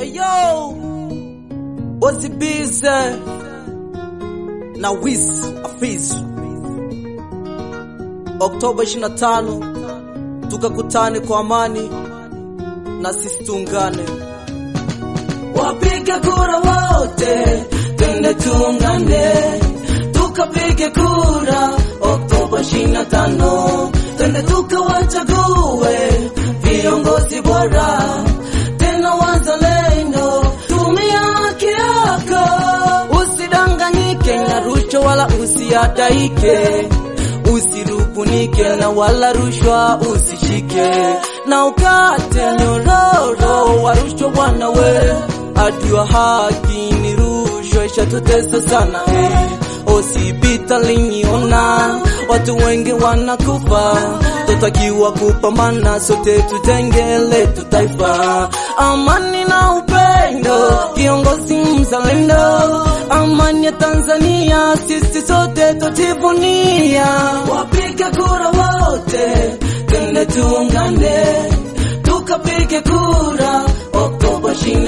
Eyo Wazibize na Wis Afiz Oktoba 25 tukakutane kwa amani na sisi tuungane. Wapige kura wote, twende tuungane, tukapige kura Oktoba 25, twende tukawachague viongozi bora tena wazalendo. Tumia haki yako, usidanganyike na rushwa wala usiadaike, usirubunike na wala rushwa usishike, na ukate nyororo wa rushwa bwana we, adua haki ni rushwa ishatutesa sana eh. Hospitalini ona watu wengi wanakufa, tutakiwa kupambana sote, tutenge letu taifa, amani na upendo, kiongozi mzalendo, amani ya Tanzania sisi sote tutivunia. Wapige kura wote, twende tuungane, tukapige kura Oktoba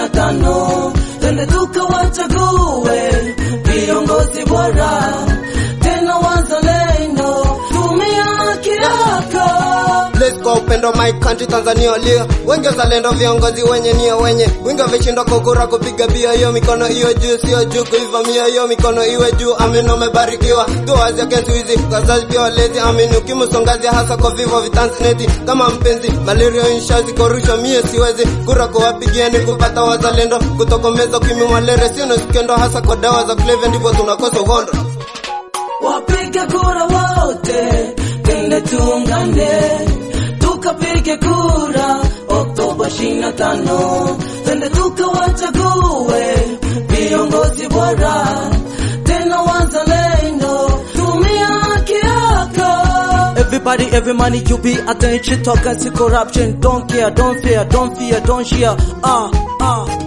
25, twende tukawachague viongozi bora tena wazalendo, tumia haki yako. Let's go upendo my country Tanzania walio wengi wazalendo, viongozi wenye nia wenye wingi wameshindwa kukura kupiga bia, hiyo mikono hiyo juu, sio juu kuivamia, hiyo mikono iwe juu. Amin, umebarikiwa duazi against wizi, wazazi pia walezi. Amin, ukimsongazi hasa kwa vivo vitanzaneti kama mpenzi malaria inshazi korusha, mie siwezi kura kuwapigia ni kupata wazalendo, kutokomeza ukimwi malaria, sio skendo hasa kwa dawa za kulevya, ndipo tunakosa uhondo. Wapige kura wote, twende tuungane, tukapige kura Oktoba 25, twende tukawachague viongozi bora tena wazalendo, tumia haki yako. Everybody, every money you be attention, talk and see corruption. Don't care, don't fear, don't fear, don't share. Ah, ah.